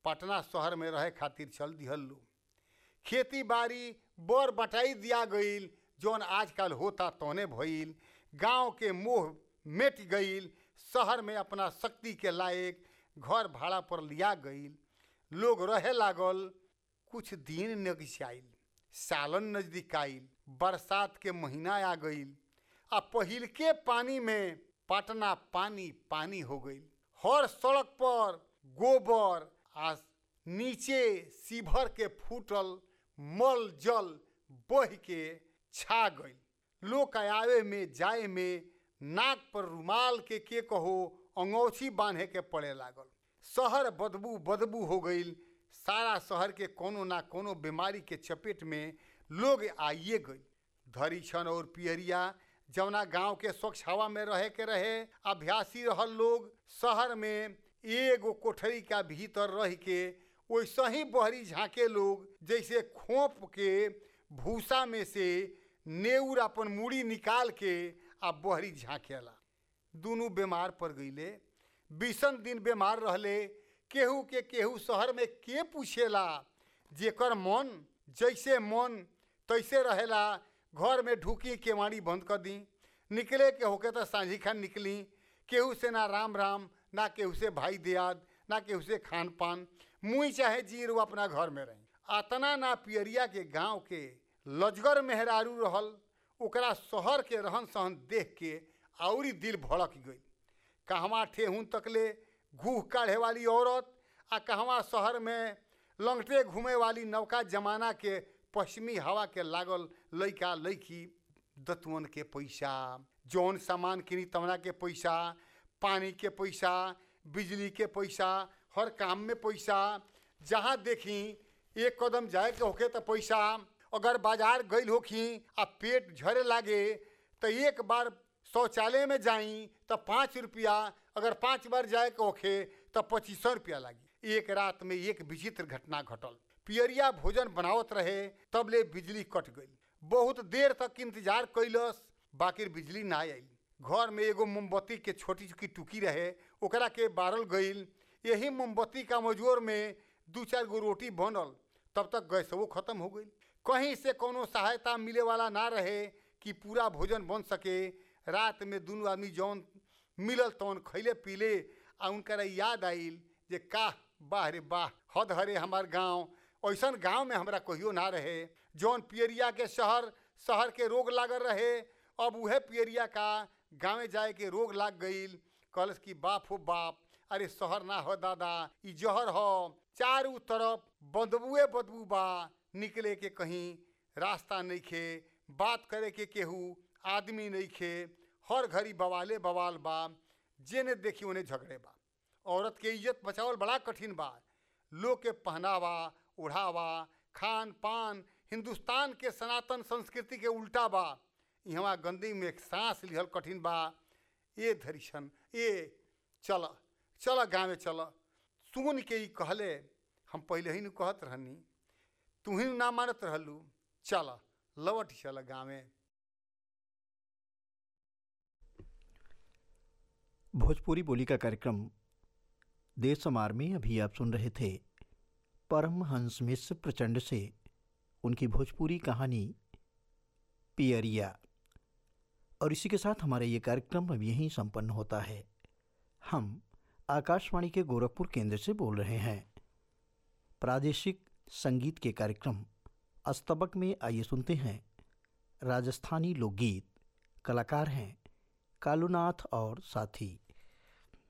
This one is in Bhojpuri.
पटना शहर में रहे खातिर चल दिहल लोग खेती बाड़ी बर बटाई दिया गईल जौन आजकल होता तौने भइल गांव के मोह मिट गईल शहर में अपना शक्ति के लायक घर भाड़ा पर लिया गईल लोग रहे लागल कुछ दिन नगिसाइल सालन नजदीक आइल बरसात के महीना आ गईल आ पहिल के पानी में पटना पानी पानी हो गईल हर सड़क पर गोबर आ नीचे सीभर के फूटल मल जल बह के छा गईल लोग आवे में जाए में नाक पर रुमाल के के कहो अंगौछी बांधे के पड़े लागल शहर बदबू बदबू हो गईल सारा शहर के कोनो ना कोनो बीमारी के चपेट में लोग आइए गई धरीछन और पियरिया जवना गांव के स्वच्छ हवा में रहे के रहे अभ्यासी रहल लोग शहर में एगो कोठरी का भीतर रह के वैसे ही बहरी झांके लोग जैसे खोप के भूसा में से नेउर अपन मूड़ी निकाल के आ बहरी झांकेला दुनू बीमार पड़ गईले बीसन दिन बीमार रहले केहू के केहू शहर में के पूछेला जेकर मन जैसे मन तैसे रहेला घर में ढुकी केवाड़ी बंद कर दी निकले के होके तो सांझी खान निकली केहू से ना राम राम ना केहू से भाई दियाद ना केहू से खान पान मुँह चाहे जीर वो अपना घर में रही अतना ना पियरिया के गांव के लजगर मेहरारू रहल ओकरा शहर के रहन सहन देख के औरी दिल भड़क गई कहवा ठेहुन तकले घूह काढ़े वाली औरत आ कहवा शहर में लंगटे घूमे वाली नौका जमाना के पश्चिमी हवा के लागल लइका लइकी दतवन के पैसा जौन सामान किनी तवना के पैसा पानी के पैसा बिजली के पैसा हर काम में पैसा जहाँ देखी एक कदम जाए के होके तो पैसा अगर बाजार गई होखी आ पेट झरे लागे तो एक बार शौचालय में जाई तो पाँच रुपया अगर पाँच बार जाए के होखे तो पच्चीस सौ रुपया लागी एक रात में एक विचित्र घटना घटल पियरिया भोजन बनावत रहे तब ले बिजली कट गई बहुत देर तक इंतजार कैलस बाकी बिजली ना आई घर में एगो मोमबत्ती के छोटी छोटी टुकी रहे ओकरा के बारल गईल यही मोमबत्ती का मजोर में दू चार गो रोटी बनल तब तक गैसवो खत्म हो गई कहीं से कोनो सहायता मिले वाला ना रहे कि पूरा भोजन बन सके रात में दोनों आदमी जौन मिलल तौन खैले पीले आ उनकर याद आइल जे काह बाह रे बाह हद हरे हमार गांव ऐसन गांव में हमरा कहियो ना रहे जौन पियरिया के शहर शहर के रोग लागल रहे अब उहे पियरिया का गाँवे जाए के रोग लाग गईल कहलस कि बाप हो बाप अरे शहर ना हो दादा ई जहर हो चारू तरफ बदबुए बदबू बा निकले के कहीं रास्ता नहीं खे बात करे के केहू आदमी नहीं खे हर घड़ी बवाले बवाल बा जेने देखी उन्हें झगड़े बा औरत के इज्जत बचावल बड़ा कठिन बा लोग के पहनावा ओढ़ावा खान पान हिंदुस्तान के सनातन संस्कृति के उल्टा बा यहाँ गंदी में सांस लिहल कठिन बा ए धरिशन ए चल चल गाँव चल सुन के ही कहले हम पहले ही न कहत रहनी तू ही ना मानत रहलू चल लवट चल गाँवे भोजपुरी बोली का कार्यक्रम देश समार में अभी आप सुन रहे थे परमहंस मिश्र प्रचंड से उनकी भोजपुरी कहानी पियरिया और इसी के साथ हमारा ये कार्यक्रम अब यहीं संपन्न होता है हम आकाशवाणी के गोरखपुर केंद्र से बोल रहे हैं प्रादेशिक संगीत के कार्यक्रम अस्तबक में आइए सुनते हैं राजस्थानी लोकगीत कलाकार हैं कालूनाथ और साथी